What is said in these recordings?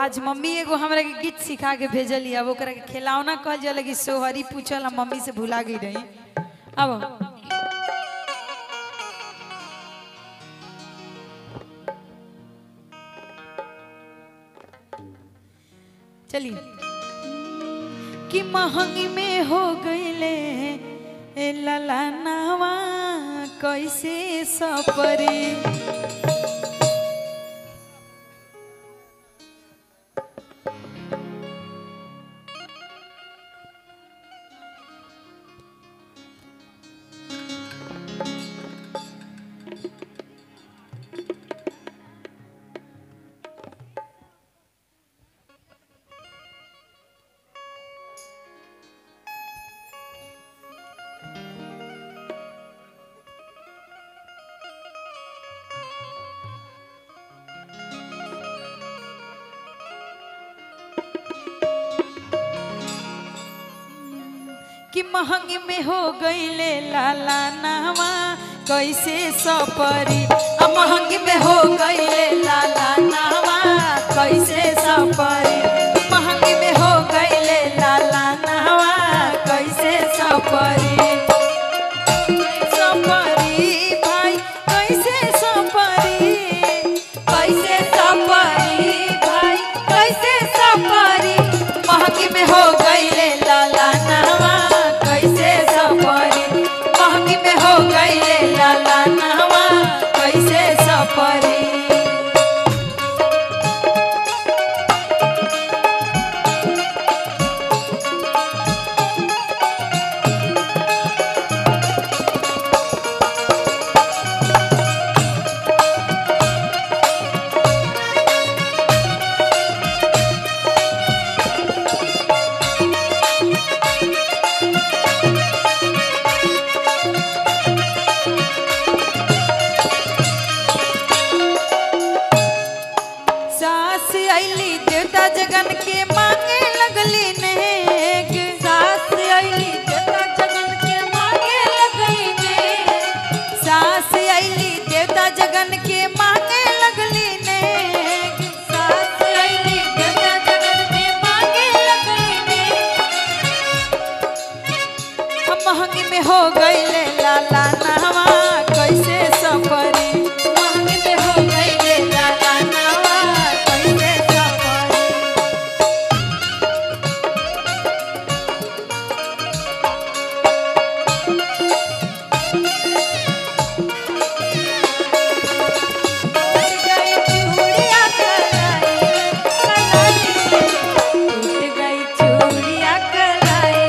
आज मम्मी एगो हमरा के गीत सिखा के भेजली अब ओकरा के खिलौना कहल जाला कि सोहरी पूछल हम मम्मी से भुला गई रही अब चलिए कि महंगी में हो गईले ए ललनावा कैसे सपरे कि महंगी में हो गईले लाला नावा कैसे सपरी आ महंगी में हो गईले लाला नावा कैसे सपरी महंगी में हो गईले लाला नावा कैसे सपरी सपरी भाई कैसे सपरी कैसे सपरी भाई कैसे सपरी महंगी में हो गईले लाला नावा कैसे सपरी महंगी में हो गईले लाला नावा कैसे सपरी सास अली देवता जगन के मांगे लगली नेक सास अली देवता जगन के मांगे लगली नेक सास अली देवता जगन के मांगे लगली नेक सास अली देवता जगन के मांगे लगली नेक हम महंगी में हो गईले लाला नावा कैसे सफरी महंगी में हो गईले लाला नावा कैसे सफरी टूट गई चूड़िया कलाई कलाई टूट गई चूड़िया कलाई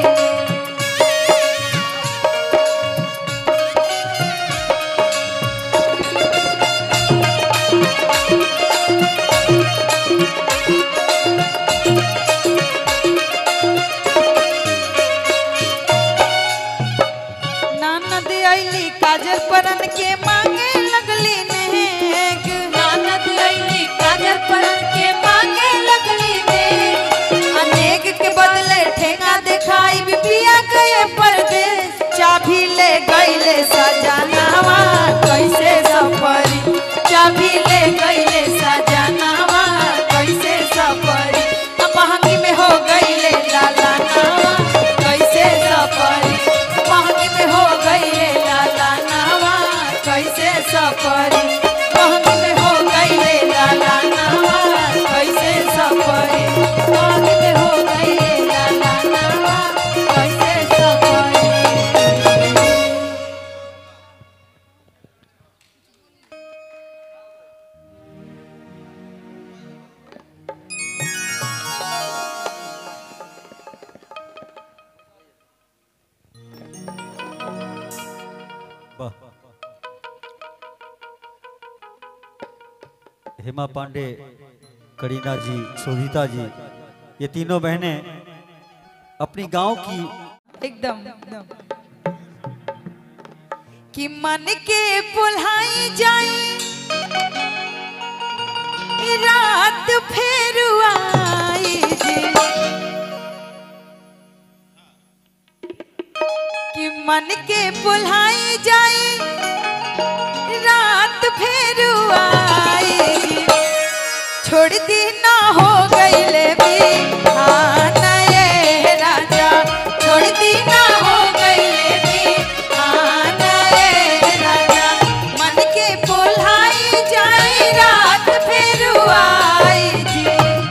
ननद अली काजल परन के मांगे लगली नेक ननद अली काजल परन के मांगे लगली नेक अनेक के बदले ठेंगा दिखाई बिपिया गए परदेश चाबी ले गईले सजनावा कैसे सफरी चाबी ले गईले सजनावा कैसे सफरी अब महंगी में हो गईले लाला नावा कैसे सफरी महंगी में हो गईले लाला नावा कैसे सफरी महंगी में हो गईले लाला नावा कैसे सफरी महंगी में हो गईले लाला नावा कैसे सफरी वाह हेमा पांडे करीना जी शोभिता जी ये तीनों बहनें अपनी गांव की एकदम एकदम कि मन के पुल्हाई जाई रात फेर आई जी कि मन के पुल्हाई जाई रात फेर आई जी छोड़ दी ना हो गईले भी हाँ नए राजा छोड़ दी ना हो गईले भी हाँ नए राजा मन के बोलाई जाई रात फिर आई जी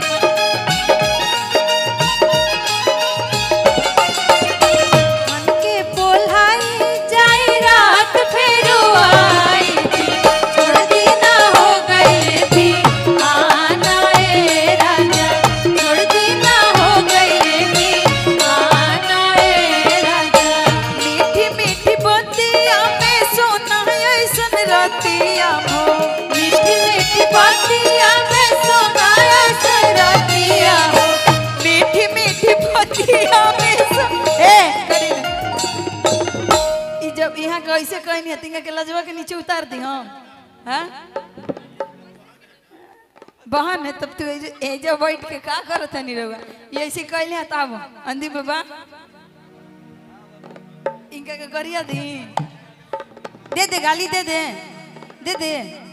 मन के बोलाई जाई रात फिर आई थी छोड़ दी ना हो गई थी आना ए राजा छोड़ दी ना हो गई थी आना ए राजा मीठी मीठी बतिया में सोना ऐसन रतिया हो मीठी मीठी बतिया में सोना ऐसन रतिया हो मीठी मीठी बतिया में सो ए करी ना। ई जब यहाँ कैसे कहनी है तिंगा के लजवा के नीचे उतार दी हम हाँ बहन है तब तू एजे- एजा बैठ के का करत है निरवा ये ऐसे कहले है तब अंधी बाबा इनका के करिया दी दे दे गाली दे दे दे दे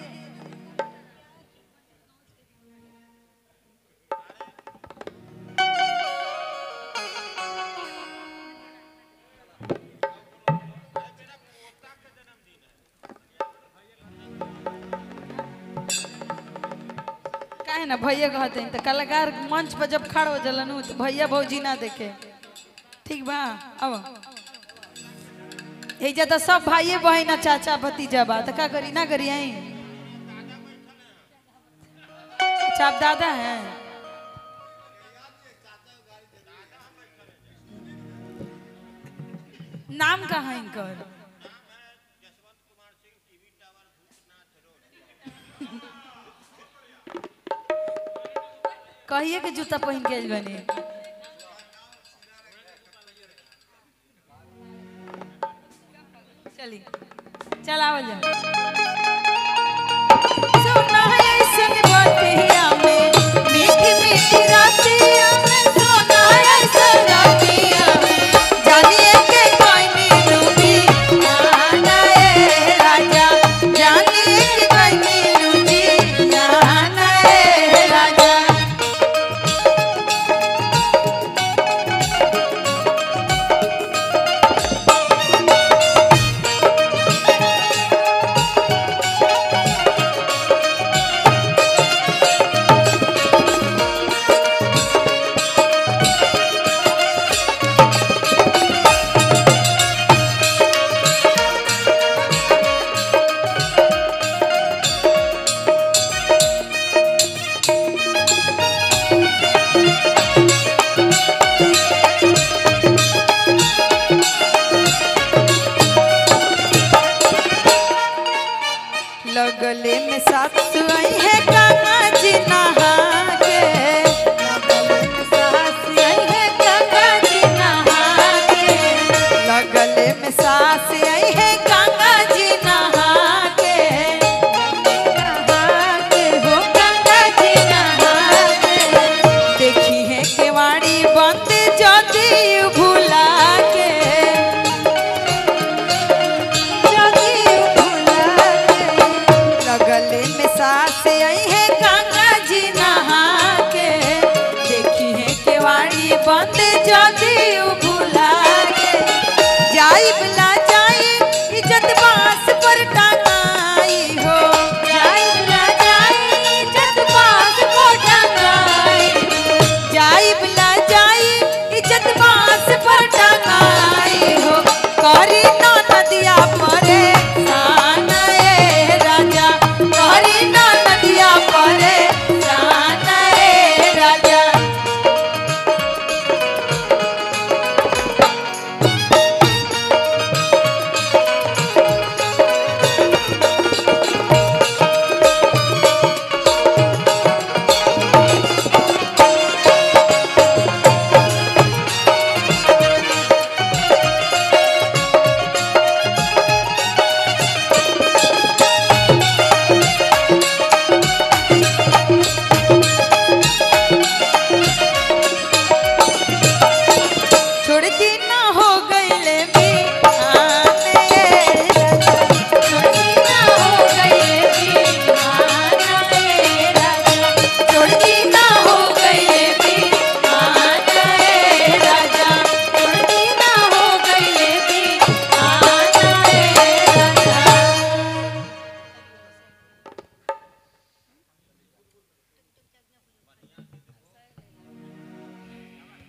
काहे ना भैया कहते हैं तो कलाकार मंच पर जब खड़ हो जलन उ तो भैया भौजी ना देखे ठीक बा अब एजा तो सब भाइये बहन चाचा भतीजा बा तो का करी ना करी आई अच्छा आप दादा हैं नाम कहाँ है इनकर कहिए के जूता पहन के आइल बनी चली चल आवल जा सोना है ऐसन बतिया में मीठी मीठी रातिया में सोना है ऐसन रातिया में जानिए के कोई नी लूटी आना ए राजा जानिए के कोई नी लूटी आना ए राजा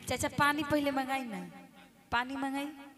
चाचा पानी पहले मंगाई ना पानी मंगाई